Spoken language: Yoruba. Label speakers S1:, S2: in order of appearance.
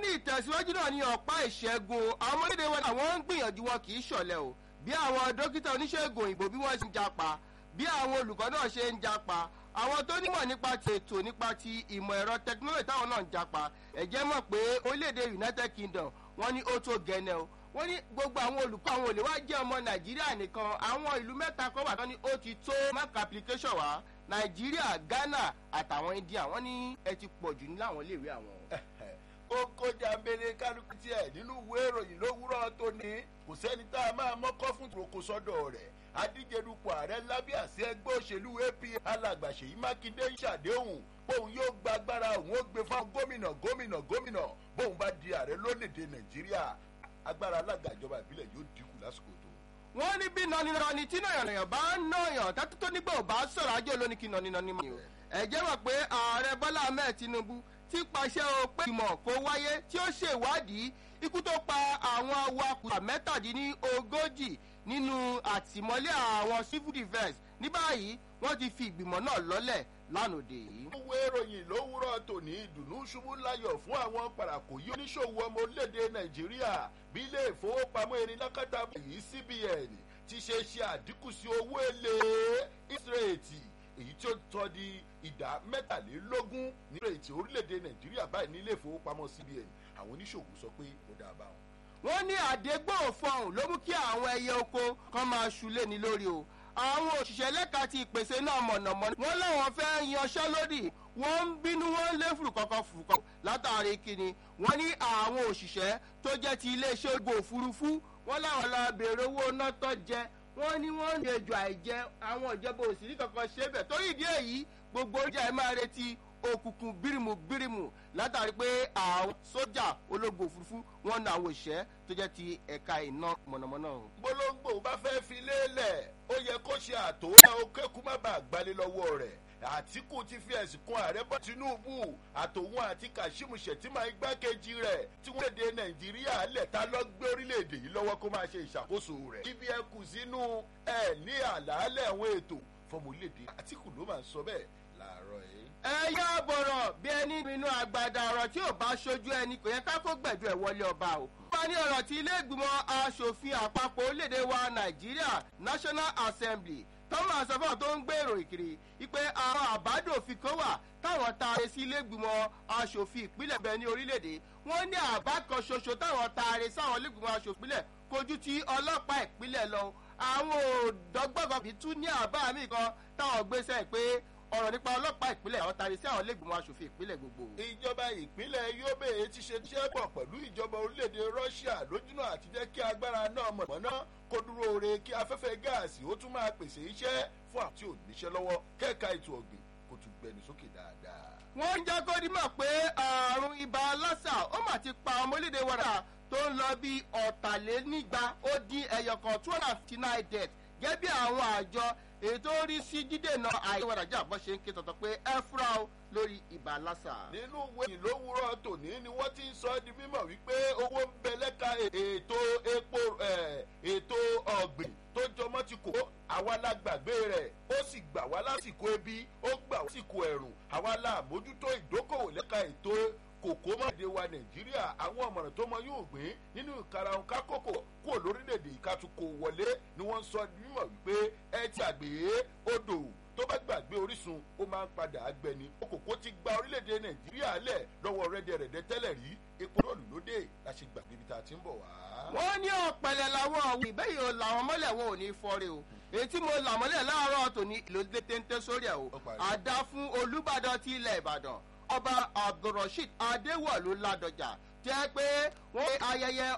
S1: ní ìtẹ̀síwájú náà ní ọ̀pá ìṣẹ́gun àwọn ọmọdé wọn àwọn ń gbìyànjú wọn kì í ṣọ̀lẹ̀ o bí àwọn dókítà oníṣègùn òyìnbó bí wọ́n ṣe ń japa bí àwọn olùkọ́ náà ṣe ń japa àwọn tó nímọ̀ nípa ti ètò nípa ti ìmọ̀ ẹ̀rọ tẹkinọ́lọ́jì táwọn náà ń japa ẹ̀jẹ̀ mọ̀ pé orílẹ̀-èdè united kingdom wọ́n ní ó tó gẹ̀ẹ́nẹ́ o wọ́n ní gbogbo àwọn olùkọ́ àwọn olè wá jẹ́ ọmọ nàìjíríà nìkan àwọn ìlú mẹ́ta kan wà tán ní ó ti tó mark application wá nàìjíríà ghana àtàwọn india wọ́n ní ẹ ti pọ̀ jù ní láwọn iléèwé àwọn.
S2: ó kọjá mbẹ́lẹ́ kálukú tiẹ̀ nínú ìwé ìròyìn lówùrọ̀ tó ní kò sẹ́ni tá a máa mọ́kọ́ fún ìroko sọ́dọ̀ rẹ̀ adíjedupò ààrẹ lábẹ́ àṣẹ ẹgbẹ́ òṣèlú ap alàgbà ṣèyí mákindé ń ṣàdéhùn bóun yóò gba agbára òun ó gbé fún gómìnà gómìnà gómìnà bóun bá di ààrẹ lónìí nàìjíríà agbára alága ìjọba ìbílẹ̀ yóò dínkù lásìkò tó.
S1: wọ́n ní bí nọ́nìnọ́ni tí nàyànnàyàn bá ń nàyàn tẹ́tí tó nígbà ò bá sọ̀rọ̀ ajé olóní kí nọ́nìnọ́ni mọ̀ ẹ jẹ́ wọ̀ pé ààrẹ bọ́lá ahmed tinubu ti pàṣẹ o pé ìmọ̀ kó wáyé tí ó ṣèwádìí ikú tó pa àwọn awakùsà mẹ́tàdínlógójì nínú àtìmọ́lé àwọn civil defence ní báyìí wọ́n ti fi ìgbìmọ̀ náà lọ́lẹ̀ lánàá yìí.
S2: ìwé ìròyìn lówùrọ̀ tòní ìdùnnú ṣubú láyọ̀ fún àwọn parakòyí oníṣòwò ọmọ orílẹ̀-èdè nàìjíríà bí ilé ìfowópamọ́ erin lákàtà yìí cbn ti ṣe ṣe àdínkù sí owó èlé ìsírètì èyí tí ó tọ́ di ìdá mẹ́tàlélógún ní ìrètí orílẹ̀-èdè nàìjíríà báyìí ní ilé ìfowópamọ́ cbn àwọn oníṣòwò sọ pé ó dáa báwọn.
S1: wọ́n ní àdégbò fọhùn ló mú kí àwọn ẹyẹ oko kan máa ṣúlé ní lórí o àwọn òṣìṣẹ́ lẹ́ka ti ìpèsè náà mọ̀nàmọ́ná wọ́n láwọn fẹ́ yanṣẹ́ lódì wọ́n ń bínú wọ́n ń lé fùrùkọ́kọ́ fùrùkọ́ látàrí kíni wọ́n ní àwọn òṣìṣẹ́ tó jẹ́ ti iléeṣẹ́ ogun òfurufú wọ́n láwọn lọ bèrè owó náà tó jẹ wọ́n ní wọ́n ń lejò àìjẹ àwọn ìjọba òsìrí kankan ṣe bẹ̀ torí ìdí èyí gbogbo oúnjẹ ẹ̀ máa retí òkùnkùn bírímù bírímù látàrí pé àwọn sójà ológun òfurufú wọn na àwọn òṣìṣẹ́ tó jẹ́ ti ẹ̀ka iná mọ̀nàmọ́ná.
S2: gbólóńgbò bá fẹ́ fi lélẹ̀ ó yẹ kó ṣe àtòwá ó kékun má bàa gbalẹ̀ lọ́wọ́ rẹ̀ àtìkù ti fi ẹ̀sìn kan ààrẹ bọ́ tinubu àtòun àti kassim shettima igbákejì rẹ̀ tí wọ́n léde nàìjíríà lẹ́ta lọ gbé orílẹ̀-èdè yìí lọ́wọ́ kó máa ṣe ìṣàkóso rẹ̀. ibi ẹ kù sínú ẹ ní àlàálẹ̀ àwọn ètò fọmọ orílẹ̀-èdè àtìkù ló máa ń sọ bẹ́ẹ̀ láàárọ̀ yìí.
S1: ẹ yá bọ̀rọ̀ bí ẹni inú àgbàdo ọ̀rọ̀ tí ò bá ṣojú ẹni kò yẹ ká kó gbẹ̀dú ẹ̀ wọlé ọba o. wọ́n ní ọ̀rọ̀ tí ilé ìgbìmọ̀ asòfin àpapọ̀ orílẹ̀-èdè wa nàìjíríà national assembly tọ́wọ́n àsọfọ́ tó ń gbèrò ìkiri wípé àwọn àbádòfin kan wà táwọn taare sí ilégbìmọ̀ asòfin ìpínlẹ̀ bẹ́ẹ̀ ní orílẹ̀-èdè wọ́n ní àbá kan ṣoṣo táwọn taare sáwọn ilégbìmọ̀ asòfin ìpínlẹ̀ kojú ti ọlọ́pàá ìpínlẹ̀ lọ àwọn òdọ́gbọ́gàn bíi tún ní àbá mi kan táwọn gbéṣẹ́ pé ọ̀rọ̀ nípa ọlọ́pàá ìpínlẹ̀ àwọn taare sí àwọn ilégbìmọ̀ asòfin ìpínlẹ̀ gbogbo.
S2: ìjọba ìpínlẹ̀ yobe ti ṣe iṣẹ́ pọ̀ pẹ̀lú ìjọba orílẹ̀-èdè russia lójúnà àti jẹ́ kí agbára náà mọ̀nà kó dúró re kí afẹ́fẹ́ gáàsì ó tún máa pèsè iṣẹ́ fún àwọn tí ò níṣẹ́ lọ́wọ́ kẹ́ka ètò ọ̀gbìn kó tún gbẹnu sókè dáadáa.
S1: wọ́n ń jẹ́ kó dímọ̀ pé àrùn ibà lásà ó mà ti pa ọmọ orílẹ̀-èdè wàrà tó ń lọ bí ọ̀tàlénígba ó dín ẹyọkan two hundred and fifty nine death gẹ́gẹ́ bí àwọn àjọ èyí tó rí sí dídènà àìwádàjà bọ́ ṣe ń ké tọ̀tọ̀ pé ẹ fúra o lórí ibà lásà.
S2: nínú ìwé ìlówúrọ̀ tòní ni wọ́n ti ń sọ ọ́ di mímọ̀ wípé owó ń bẹ lẹ́ka ètò epo ètò ọ̀gbìn tó jọmọ́ ti kó àwa la gbàgbé rẹ̀ ó sì gbà wá lásìkò ebi ó gbà wá lásìkò ẹ̀rùn àwa la mójútó ìdókòwò lẹ́ka ètò kòkó mọ́dé wa nàìjíríà àwọn ọ̀mọ̀ràn tó mọ yóò gbìn nínú ìkarahun kákòkò kúrò lórílẹ̀‐èdè ìkatukò wọlé ni wọ́n ń sọ mímọ̀ wípé ẹ ti àgbè odò tó bá gbàgbé orísun ó máa ń padà gbẹni okòkò ti gba orílẹ̀‐èdè nàìjíríà lẹ̀ lọ́wọ́ rẹ́dẹ̀rẹ̀dẹ̀ tẹ́lẹ̀ rí epo rọ́ọ̀lù lóde la ṣe gbàgbé ibi tá a ti ń bọ̀ wá.
S1: wọ́n ní ọ̀pẹ̀lẹ̀ làwọn ọ̀wìn ìbẹ́yìí ò làwọn mọ́lẹ̀ wọn ò ní fọ́re o èyí tí mo là mọ́lẹ̀ láàárọ̀ tòní ìlòdì téńté sórí ẹ̀ o àdá fún olùbàdàn ti ilẹ̀ ìbàdàn ọba abdulrasheed adéwọlú ládọjà jẹ́ pé wọ́n ayẹyẹ